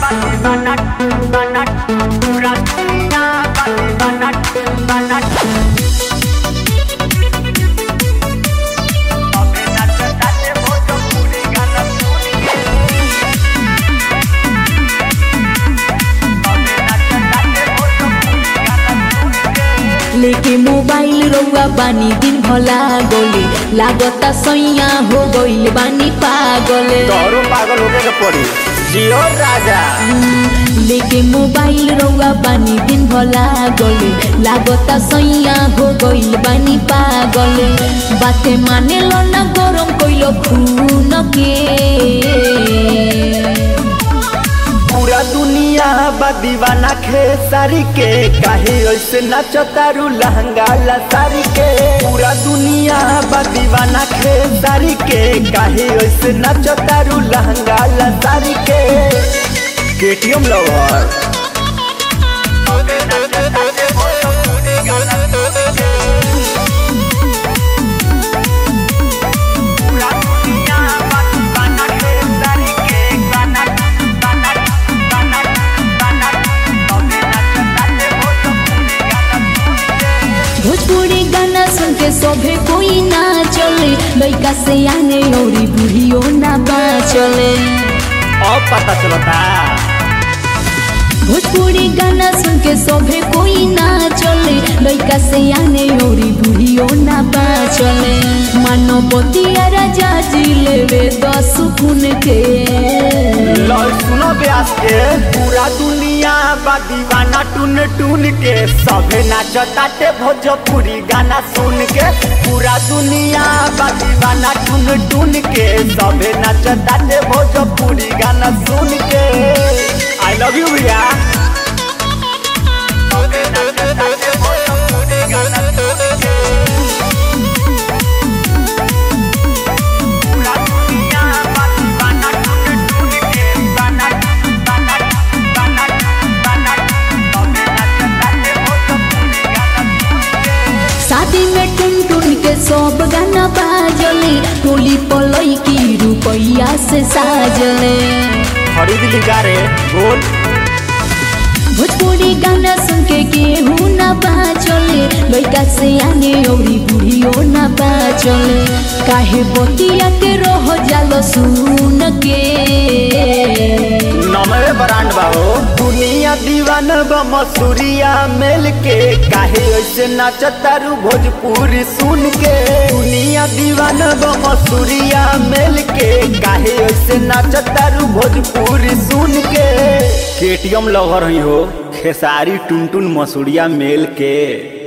लेके मोबाइल रउआ बानी दिन भला गोले लागता सैया हो गइल बानी पागल तोरो पागल होके के पड़ी जियो राजा लेके मोबाइल रउआ बानी दिन भला गोले लागता सैया हो गइल बानी पागल बाते माने लो ना गरम कइलो खून के पूरा दुनिया बा दीवाना खेसारी के काहे ऐसे नचतारू लहंगा लसारी के पूरा दुनिया बा दीवाना खेसारी के काहे ऐसे नचतारू लहंगा लसारी के केटीएम लवर भोजपुरी गाना सुन के सभे कोई ना चले लइका से आने औरी बुढ़ियो ना बाचले अब पता चलता भोजपुरी गाना सुन के सभे कोई ना चले लइका से आने औरी बुढ़ियो ना बाचले मानवती राजा जी लेवे दस गुण के लो सुनो ब्यास के पूरा दुनिया बा दीवाना टून टून के सभे नाचताटे भोजपुरी गाना सुन के पूरा दुनिया बा दीवाना टून टून के सभे नाचताटे भोजपुरी गाना सुन के आई लव यू भैया सभे नाचताटे भोजपुरी गाना सुन के पूरा दुनिया बा दीवाना टून टून के गाना गाना गाना गाना सभे नाचताटे भोजपुरी गाना सुन के शादी में टुन टुन के सब गाना बाजले टोली पलई की रुपैया से साजले खरीद ली रे बोल भोजपुरी गाना सुन के केहू ना बाचले लइका से आने औरी बुढ़ियो ना बाचले काहे बतिया के रह जालो सुन के नमरे ब्रांड बाहो दुनिया दीवान बा मसूरिया मेल के काहे ऐसे नाचतारू भोजपुरी सुन के दुनिया दीवान बा मसूरिया मेल के काहे ऐसे नाचतारू भोजपुरी सुन के केटीएम लवर ही हो खेसारी टुन टुन मसूरिया मेल के